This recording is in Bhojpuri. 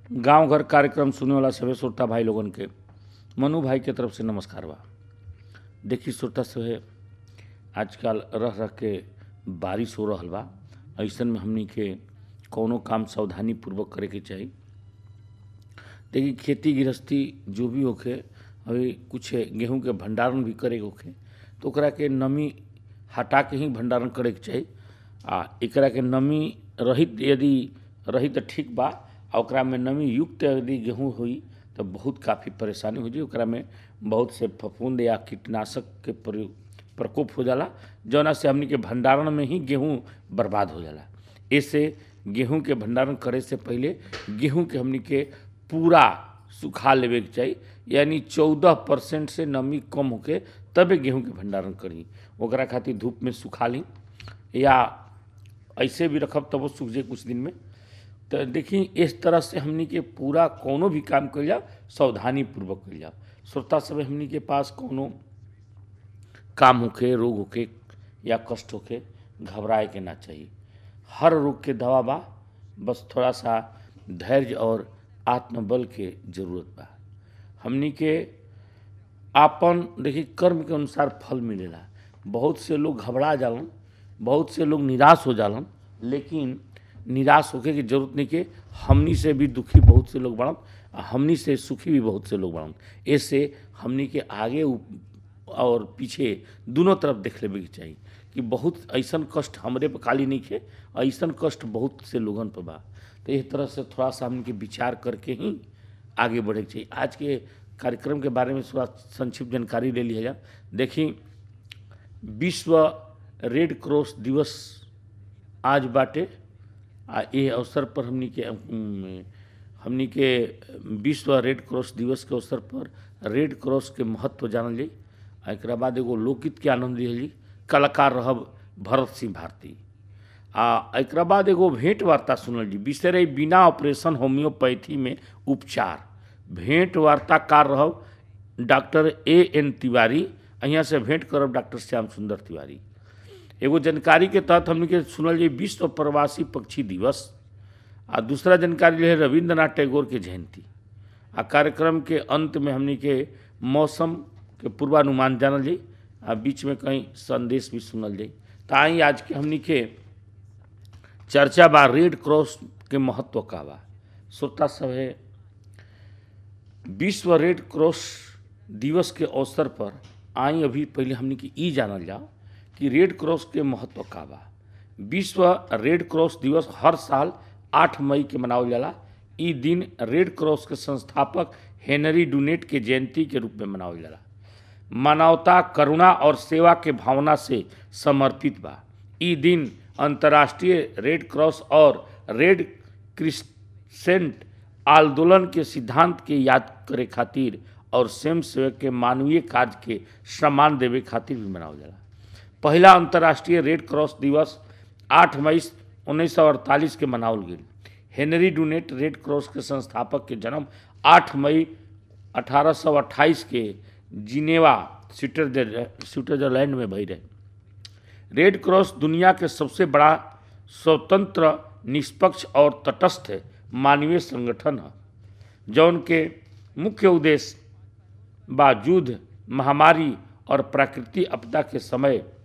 गांव घर कार्यक्रम सुने वाला सभे श्रोता भाई लोगन के मनु भाई के तरफ से नमस्कार बा देखी श्रोता सभे आजकल रह रह के बारिश हो रहल बा ऐसन में हमनी के कौनो काम सावधानी पूर्वक करे के चाही देखी खेती गृहस्थी जो भी होखे अभी कुछ गेहूं के भंडारण भी करे के होखे तो ओकरा के नमी हटा के ही भंडारण करे के चाही आ एकरा के नमी रहित यदि रही तो ठीक बा आ ओकरा में नमी युक्त यदि गेहूं हुई तो बहुत काफ़ी परेशानी हो जाई ओकरा में बहुत से फफूंद या कीटनाशक के प्रयोग प्रकोप हो जाला जौना से हमनी के भंडारण में ही गेहूं बर्बाद हो जाला ऐसे गेहूं के भंडारण करे से पहले गेहूं के हमनी के पूरा सुखा लेवे के चाही यानी चौदह परसेंट से नमी कम होके तबे गेहूं के भंडारण करी ओकरा खातिर धूप में सुखा ली या ऐसे भी रखब तब वो सूख जाए कुछ दिन में तो देखी इस तरह से हमनी के पूरा कोनो भी काम कल जाओ सावधानी पूर्वक कल जाओ श्रोता सब हमनी के पास कोनो काम होखे रोग होखे या कष्ट होखे घबराए के ना चाहिए हर रोग के दवा बा बस थोड़ा सा धैर्य और आत्मबल के जरूरत बा हमनी के आपन देखी कर्म के अनुसार फल मिलेला बहुत से लोग घबरा जालन बहुत से लोग निराश हो जालन लेकिन निराश होके की जरूरत नहीं के हमनी से भी दुखी बहुत से लोग बढ़न आ हमनी से सुखी भी बहुत से लोग बढ़न ऐसे हमनी के आगे उ- और पीछे दोनों तरफ देख लेवे के चाहिए कि बहुत ऐसन कष्ट हमरे पे खाली नहीं खे ऐसन कष्ट बहुत से लोगन पे बा तो इस तरह से थोड़ा सा हमनी के विचार करके ही आगे बढ़े के चाहिए आज के कार्यक्रम के बारे में थोड़ा संक्षिप्त जानकारी ले लिया जाए देखी विश्व रेड क्रॉस दिवस आज बाटे आ ये अवसर पर हमनी के उम, हमनी के विश्व रेड क्रॉस दिवस के अवसर पर रेड क्रॉस के महत्व जानल जाई आ एकरा बाद एगो लोकगीत के आनंद लिहल जाई कलाकार रहब भरत सिंह भारती आ एकरा बाद एगो भेंट वार्ता सुनल जी विषय रही बिना ऑपरेशन होम्योपैथी में उपचार भेंट वार्ताकार रहब डॉक्टर ए एन तिवारी यहाँ से भेंट करब डॉक्टर श्याम सुंदर तिवारी एगो जानकारी के तहत हमने के सुनल जी विश्व प्रवासी पक्षी दिवस आ दूसरा जानकारी है रविंद्रनाथ टैगोर के जयंती आ कार्यक्रम के अंत में हमने के मौसम के पूर्वानुमान जानल जाई आ बीच में कहीं संदेश भी सुनल जाई तो आई आज के हमने के चर्चा बा रेड क्रॉस के महत्व का बा श्रोता सब है विश्व रेड क्रॉस दिवस के अवसर पर आई अभी पहले हमने की ई जानल जाओ कि रेड क्रॉस के महत्व का बा विश्व रेड क्रॉस दिवस हर साल 8 मई के मनावल जाला ई दिन रेड क्रॉस के संस्थापक हेनरी डुनेट के जयंती के रूप में मनावल जाला मानवता करुणा और सेवा के भावना से समर्पित बा ई दिन अंतर्राष्ट्रीय रेड क्रॉस और रेड क्रिसेंट आंदोलन के सिद्धांत के याद करे खातिर और स्वयं सेवक के मानवीय कार्य के सम्मान देवे खातिर भी मनावल जाला पहला अंतर्राष्ट्रीय रेड क्रॉस दिवस 8 मई 1948 के मनावल गेल हेनरी डुनेट रेड क्रॉस के संस्थापक के जन्म 8 मई 1828 के जिनेवा स्विट्जरलैंड स्विट्जरलैंड में भई रहे रेड क्रॉस दुनिया के सबसे बड़ा स्वतंत्र निष्पक्ष और तटस्थ मानवीय संगठन है जौन के मुख्य उद्देश्य बा युद्ध महामारी और प्राकृतिक आपदा के समय